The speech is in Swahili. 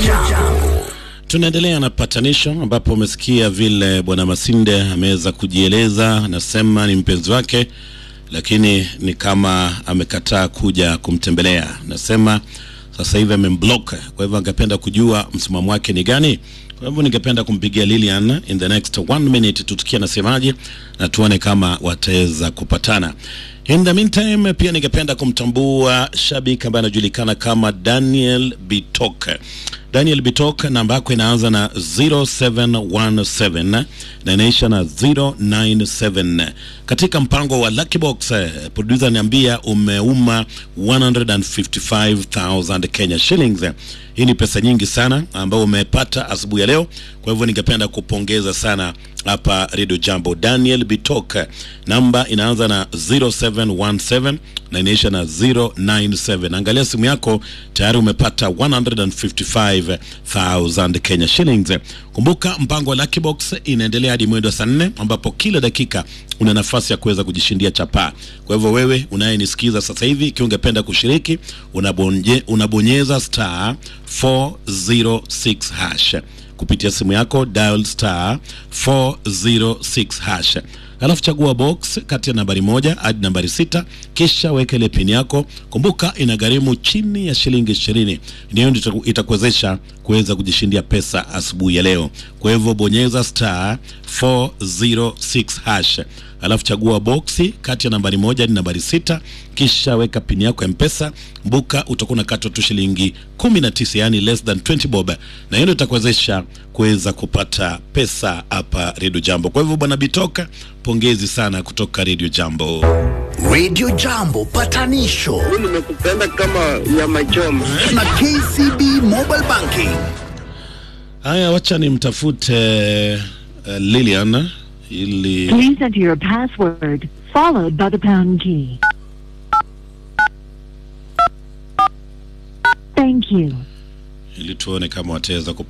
Jambo. Tunaendelea na patanisho ambapo umesikia vile bwana Masinde ameweza kujieleza, anasema ni mpenzi wake, lakini ni kama amekataa kuja kumtembelea. Nasema sasa hivi amemblock, kwa hivyo angependa kujua msimamo wake ni gani. Kwa hivyo ningependa kumpigia Lilian in the next one minute, tutukie anasemaje na tuone kama wataweza kupatana. In the meantime, pia ningependa kumtambua shabiki ambaye anajulikana kama Daniel Bitok. Daniel Bitok, namba yako inaanza na 0717 na inaisha na 097. Katika mpango wa Lucky Box, eh, producer niambia umeuma 155,000 Kenya shillings. Hii ni pesa nyingi sana ambayo umepata asubuhi ya leo, kwa hivyo ningependa kupongeza sana hapa Radio Jambo. Daniel Bitok, namba inaanza na 0717 na inaisha na 097. Angalia simu yako, tayari umepata 155,000 Kenya shillings. Kumbuka mpango wa Lucky Box inaendelea hadi mwendo wa saa nne ambapo kila dakika una nafasi ya kuweza kujishindia chapaa. Kwa hivyo wewe unayenisikiza sasa hivi, ikiwa ungependa kushiriki, unabonye, unabonyeza star 406 hash kupitia simu yako dial star 406 hash alafu chagua box kati ya nambari moja hadi nambari sita kisha weka ile pin yako kumbuka inagharimu chini ya shilingi ishirini ndiyo ndio itakuwezesha kuweza kujishindia pesa asubuhi ya leo kwa hivyo bonyeza star 406 hash alafu chagua boksi kati ya nambari moja hadi nambari sita kisha weka pini yako ya mpesa mbuka utakuwa unakatwa tu shilingi 19 yani less than 20 bob na hiyo ndio itakuwezesha kuweza kupata pesa hapa redio jambo kwa hivyo bwana bitoka pongezi sana kutoka redio jambo Radio Jambo patanisho nimekupenda kama nyama choma. na KCB Mobile Banking. haya wacha nimtafute uh, lilian ili Please enter your password, followed by the pound key. Thank you. ili tuone kama wataweza